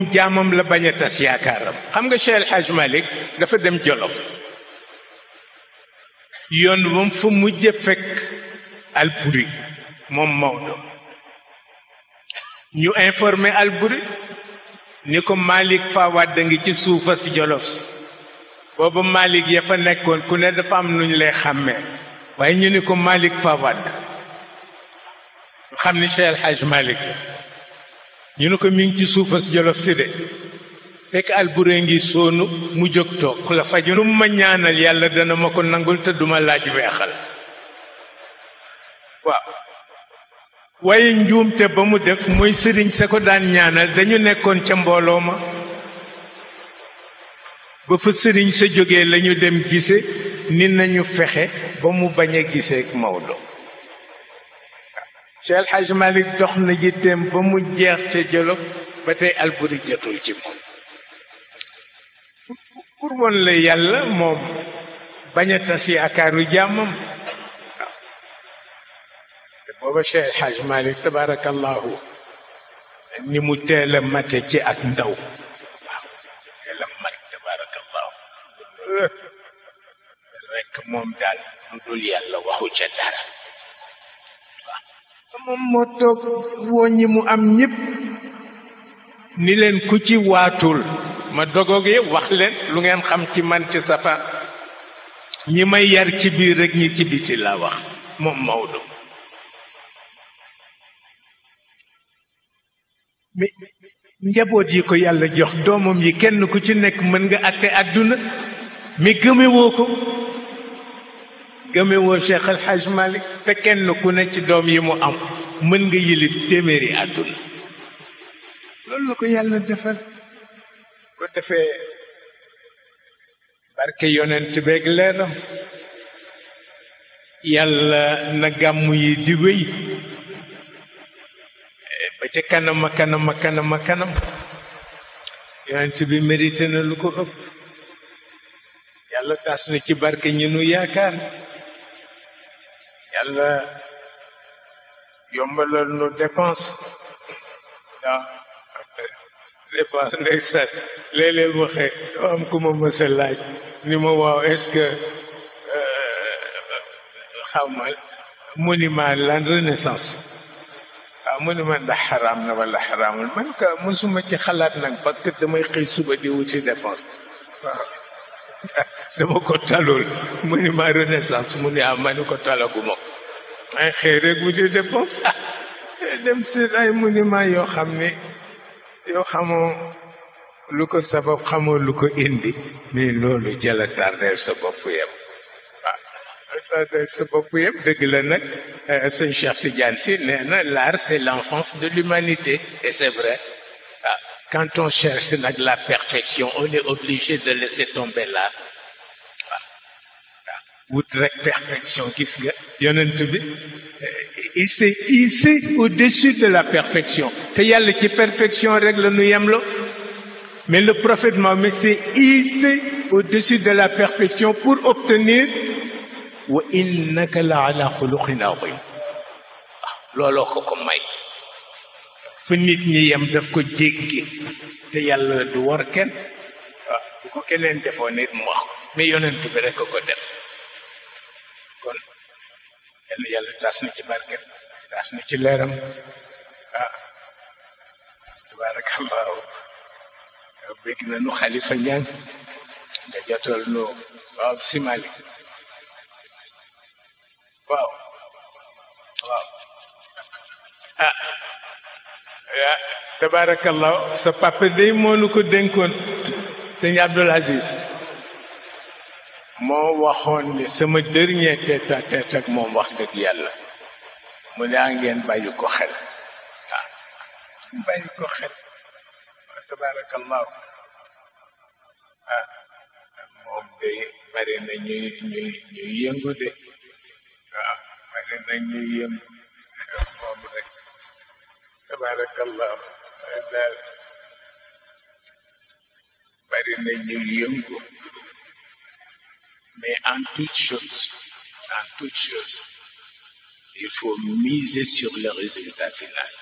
jaamam la bañ a tas yaakaaram xam nga Cheikh El Hadj Malick dafa dem Jolof yoon wam fa mujj fekk Alburi moom Maodo ñu informé Alburi ni ko Malick Fawad da ngi ci suufa si Jolof si booba Malick ya fa nekkoon ku ne dafa am nuñ lay xàmmee waaye ñu ni ko Malick Fawad xam ni Cheikh El Hadj Malick ñu ne ko mi ngi ci suufa si Jolof si de fekk Alburi ngi soonu mu jóg toog la faju lu ma ñaanal yàlla dana ma ko nangul te duma laaj weexal waaw waaye njuumte ba mu def mooy sëriñ sa ko daan ñaanal dañu nekkoon ca mbooloo ma ba fa sëriñ sa jógee lañu dem gise ni nañu fexe ba mu bañ a gisee ak Maodo Cheikh El Hadj Malick dox na yitteem ba mu jeex ca Jolof ba tey Alburi jotul ci moom pour woon la yàlla moom bañ a tas yaakaaru jàmmam te booba Cheikh El Hadj Malick tabarakallahu ni mu teel a mate ci ak ndaw waaw teel a mat tabarakallahu rekk moom daal lu dul yàlla waxu ca dara waaw moom moo toog woo ñi mu am ñëpp ni leen ku ci waatul ma dogoog yëpp wax leen lu ngeen xam ci man ci safa ñi may yar ci biir rek ñi ci biti laa wax moom Maodo mais njaboot yi ko yàlla jox doomam yi kenn ku ci nekk mën nga àtte àdduna mais gëmewoo ko gëmewoo Cheikh El Hadj Malick te kenn ku ne ci doom yi mu am mën nga yilif téeméeri àdduna loolu la ko yàlla defal ko defee barke yonent beeg leeram yàlla na gàmm yi di wéy ba ca kanama kanama kanama kanam yonent bi mérité na lu ko ëpp yàlla tas na ci barke ñi nu yaakaar yàlla yombalal nu dépense waaw dépense ndeysaan léeg-léeg ma xëy am ku ma mës a laaj ni ma waaw est-ce que xaw ma monument lan renaissance waaw monument ndax xaraam na wala xaraamul man ka mësuma ci xalaat nag parce que damay xëy suba di wuti dépense waaw dama ko talul monument renaissance mu ne ah ma ni ko talaguma ko ay xëy rek wuti dépense ah dem seet ay monument yoo xam ne yoo xamoo lu ko sabab xamoo lu ko indi mais loolu jëla tardeel sa bopp yëpp waaw tardeel sa bopp yëpp dëgg la nag sëñ Cheikh Tidiane si nee na l'art c'est l'enfance de l'humanité et c'est vrai ah quand on cherche nag la perfection on est obligé de laisser tomber l'art waaw waaw wut rek perfection gis nga yonent bi il s'est hissé au-dessus de la perfection te yàlla ci perfection rek la nu yemlo mais le prophète Mohammed s'est hissé au-dessus de la perfection pour obtenir wa innaka la ala xuluqin azim waaw looloo ko ko may fa nit ñi yem daf ko jéggi te yàlla du war kenn waaw bu ko keneen defoon nit mu wax ko mais yonent bi rek ko ko def kon yàlla yàlla tas na ci barket tas na ci leeram ah tabarakallahu bégg na nu xalifa ñaan nga jotal nu waaw simali waaw waaw ah ah tabarakallahu sa papa day moo nu ko dénkoon sëñ Abdul Aziz moo waxoon ni sama dernier tête à tête ak moom wax dëgg yàlla mu ne a ngeen bàyyi ko xel waaw bàyyi ko xel wa tabarakallahu ah moom de bari na ñuy ñuy ñuy yëngu de waaw bari na ñuy yëngu moom rek tabarakallahu daal bari na ñuy yëngu Mais en toute chose, en toute chose, il faut miser sur le résultat final.